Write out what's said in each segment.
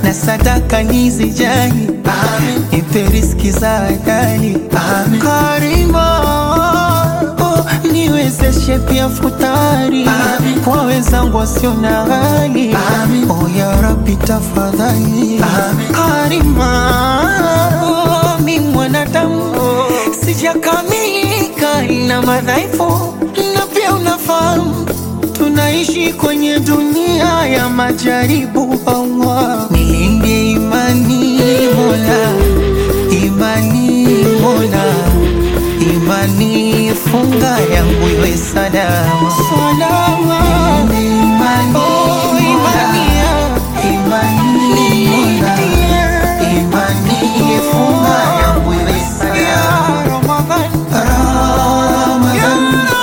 na sadaka nizijali, nipe riziki za halali Karima, oh, niwezeshe pia futari kwa wenzangu wasio na hali oh, ya Rabbi tafadhali Karima, oh, mi mwanadamu sijakamilika na madhaifu, na pia unafahamu tunaishi kwenye dunia ya majaribu. Allah, nilinde imani Mola, imani Mola, imani funga yangu iwe salama salama. Imani, oh, imani ya- imani Mola, imani funga yangu iwe salama. Ya Ramadhan, Ramadhan,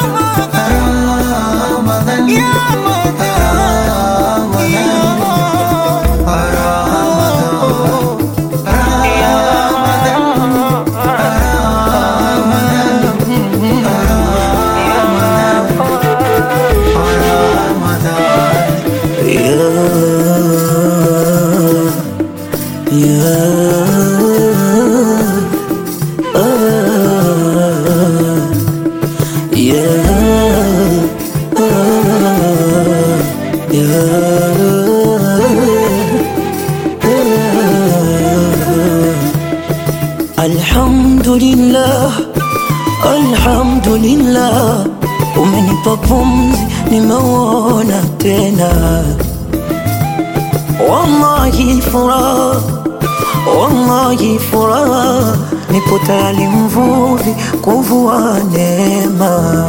Ramadhan, ya Ramadhan, ya Alhamdulillah, alhamdulillah, umenipa pumzi, nimeuona tena. Wallahi furaha, wallahi furaha, nipo tayari mvuvi kuvua neema.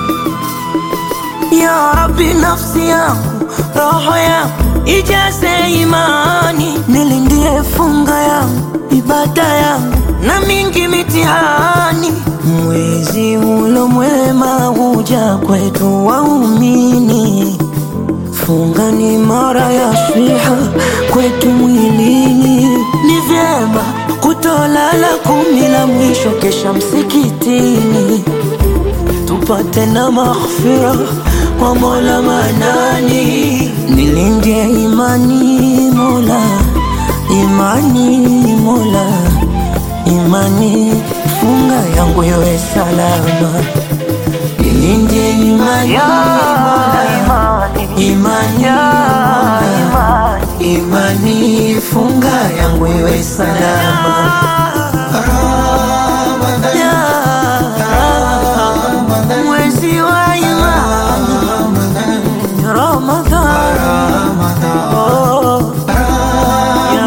Ya Rabbi, nafsi yangu, roho yangu ijaze imani, nilindie funga yangu, ibada yangu na mingi mitihani. Mwezi ulo mwema huja kwetu waumini, funga ni mara ya swiha kwetu mwilini. Ni vyema kutolala kumi la mwisho, kesha msikitini tupate na maghfira kwa Mola Manani, nilindie imani Mola, imani Mola, imani funga yangu iwe salama, nilindie imani Mola, imani Mola, imani funga yangu iwe salama. Ya mwezi wa imani Ramadhan, oh, ya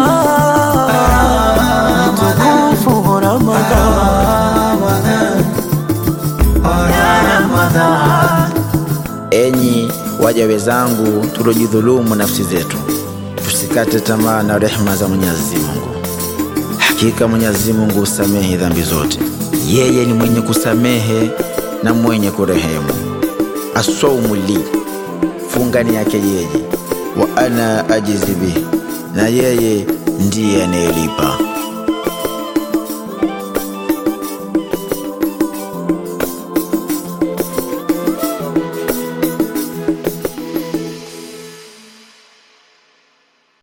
mtukufu Ramadhan, ya Ramadhan. Enyi waja wenzangu, tulojidhulumu nafsi zetu, tusikate tamaa na rehema za Mwenyezi Mungu. Hakika Mwenyezi Mungu husamehe dhambi zote, yeye ni mwenye kusamehe na mwenye kurehemu. Asaumu li, funga ni yake yeye, wa ana ajizi bihi, na yeye ndiye anayelipa.